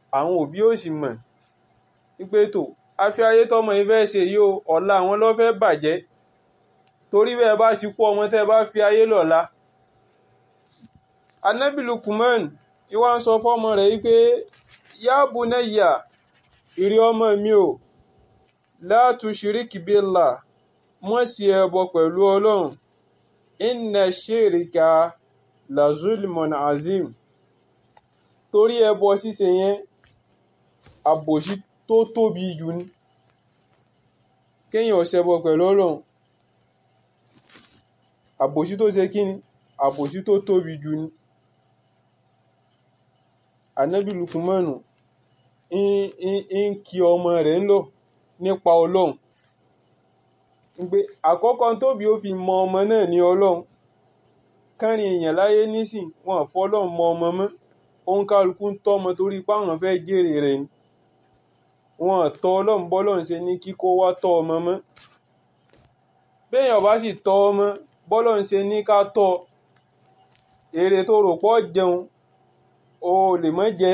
àwọn òbí ò sì mọ̀ wípé tó àfi ayé tọmọ yìí fẹ́ ṣe yìí o ọ̀la àwọn ló fẹ́ bàjẹ́ torí bẹ́ẹ̀ bá ti kú ọmọ tẹ́ bá fi ayé lọ́la anabi Lukman ìwà ń sọ fọ́mọ rẹ̀ wípé ya bunayya ìrí ọmọ mi o la tushrik billah mọ́ sí ẹbọ pẹ̀lú ọlọ́run inna shirika la zulmun azim torí ẹbọ ṣíṣe yẹn àbòsí tó tóbi jù ní kéèyàn ṣẹbọ pẹ̀lú ọlọ́run àbòsí tó ṣe kí ni àbòsí tó tóbi jù ní anabi lukumanu ń kí ọmọ rẹ̀ ń lọ nípa ọlọ́run pé àkọ́kọ́ tóbi ó fi mọ ọmọ náà ní ọlọ́run kárin èèyàn láyé nísìn wọn fọlọ́run mọ ọmọ mọ́ òun kálukú ń tọ́ ọmọ torí páwọn fẹ́ jèrè rẹ̀ ni wọn tọ́ ọlọ́run bọ́lọ́run ṣe ní kíkó wá tọ́ ọmọ mọ́ béèyàn bá sì tọ́ ọmọ bọ́lọ́run ṣe ní ká tọ́ èrè tó rò pọ̀ jẹun o lè mọ́ jẹ́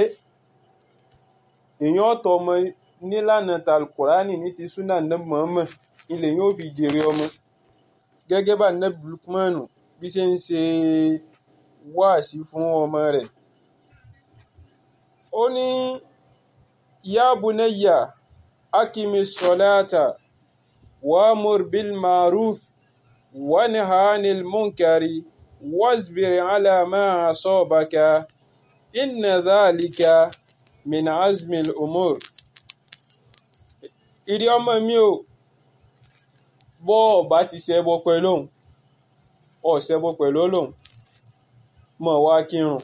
èèyàn ọ̀tọ̀ ọmọ nílànà talkurani ní ti súnà nàbì Muhammad ilẹ̀ yóò fi jèrè ọmọ gẹ́gẹ́ bá nàbì Lukmanu bí ṣe ń ṣe wáàsí fún ọmọ rẹ̀ ó ní ya bunayya akimi salata wa'mur bil ma'ruf wanha 'anil munkari wasbir 'ala ma asabaka inna dhalika min azmil umur ìrí ọmọ mi ò bọ́ ọba ti ṣẹbọ pẹ̀lú òun ọ̀ ṣẹbọ pẹ̀lú Ọlọ́hun mọ̀ wá kírun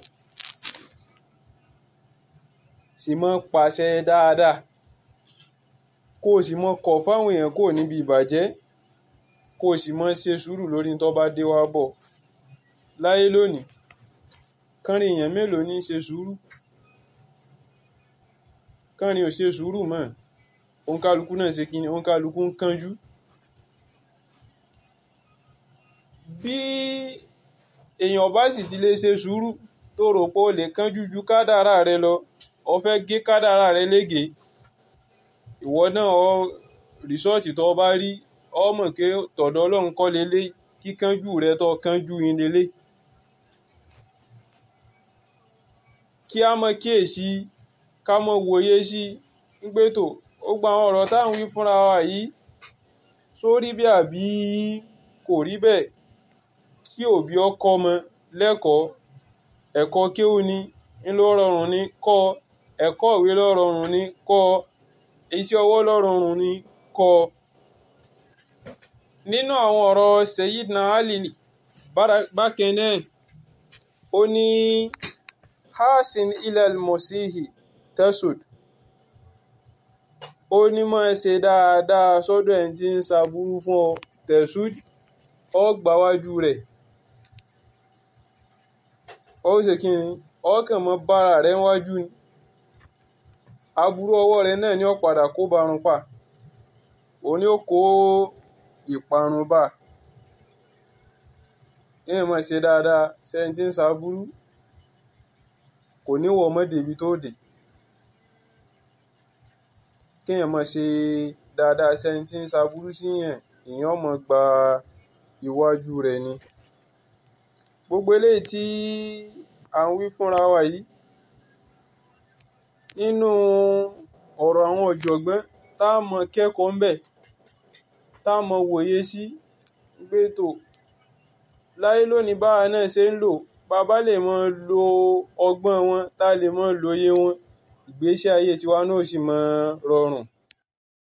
sì mọ́ pàṣẹ dáadáa kó o sì mọ́ kọ̀ fáwọn èèyàn kò níbi ìbàjẹ́ kó o sì mọ́ ṣe sùúrù lórí tó bá dé wá bọ̀ láyé lónìí kánrin èèyàn mélòó ní ṣe sùúrù kánrin ò ṣe sùúrù mọ́ òǹkálukú náà ṣe kíni òǹkálukú ń kánjú bí èèyàn bá sì ti lè ṣe sùúrù tó rò pé o lè kánjú ju kádàrá rẹ lọ o fẹ́ gé kádàrá rẹ lége ìwọ náà ọ rìsọ́ọ̀tì tó bá rí ọ mọ̀ pé tọ̀dọ̀ ọlọ́run kọ́ lélẹ̀ kíkánjú rẹ tó kánjú yín lélẹ̀ kí a mọ kíyèsí ká mọ wòye sí pé tó ó gba àwọn ọ̀rọ̀ táwọn wí fúnra wa yìí sórí bí àbí kò rí bẹ́ẹ̀ kí òbí ọkọ ọmọ lẹ́kọ̀ọ́ ẹ̀kọ́ kéwú ni ńlọ rọrùn ni kọ́ ẹ̀kọ́ ìwé ló rọrùn ni kọ́ iṣẹ́ ọwọ́ ló rọrùn ni kọ́ nínú àwọn ọ̀rọ̀ Sayyidina Ali bákan náà ó ní hasin ilal mosihi tesud ó ní mọ́ ẹ ṣe dáadáa sọ́dọ̀ ẹ̀ tí ń ṣàbúrú fún ọ tesud ọ gbáwájú rẹ̀ ó ṣe kí ni ọkàn mọ́ bára rẹ̀ wájú ni aburú ọwọ́ rẹ̀ náà ni ó padà kó barun pa òun ni ó kó ìparun bá èèyàn máa ṣe dáadáa sẹ́yìn tí ń ṣàbúrú kò ní wọ ọmọdé ibi tó dé kéèyàn máa ṣe dáadáa sẹ́yìn tí ń ṣàbúrú síyàn èèyàn máa gba iwájú rẹ̀ ni gbogbo eléyìí tí à ń wí fúnra wa yìí nínú ọ̀rọ̀ àwọn ọ̀jọ̀gbọ́n tá a mọ kẹ́kọ̀ọ́ ń bẹ̀ tá a mọ wòye sí pé tó láyé lónìí báwa náà ṣe ń lò bàbá lè mọ lo ọgbọ́n wọn tá a lè mọ lóye wọn ìgbésí ayé tiwa náà sì mọ rọrùn